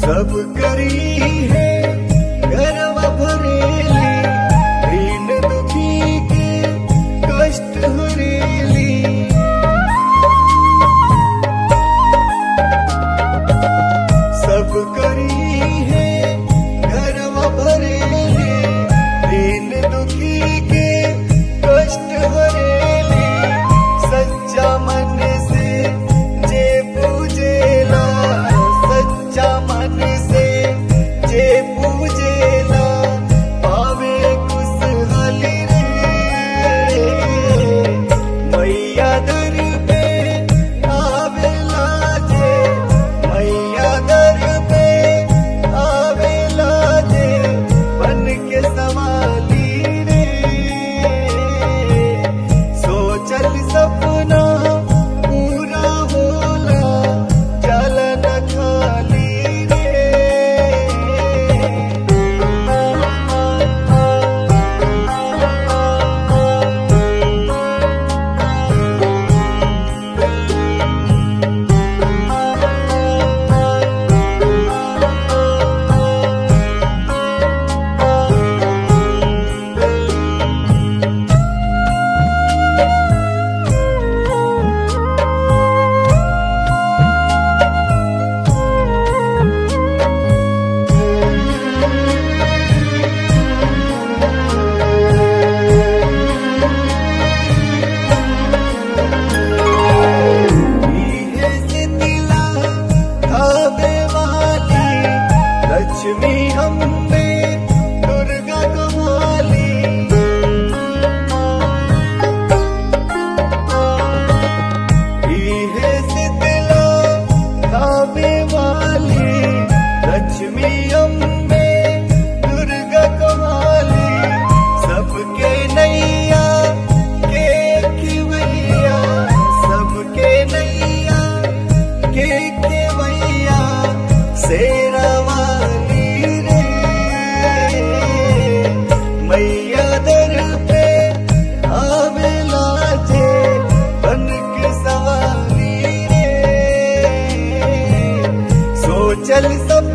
सब करी है गरवा भरेली दीन दुखी के कष्ट हरेली सब करी है गरवा भरेली दीन दुखी के कष्ट हरेली सच्चा मन से जे पूजेला सच्चा मन से जे पूजेला पावे खुशहाली रे मैया दर पे आवेला जे मैया दर पे आवेला जे बन के सवाली रे सोचल सपना पूरा होला जल न खाली रे इहे सितिला खावे वाली लक्ष्मी अम्बे दुर्गा कमाली इहे सितिला खावे वाली लक्ष्मी अम्बे दुर्गा कमाली सबके नैया के खिवैया सबके नैया के खिवैया शेरा वाली रे मैया दर पे आवेला जे बन के सवारी रे सोचल सब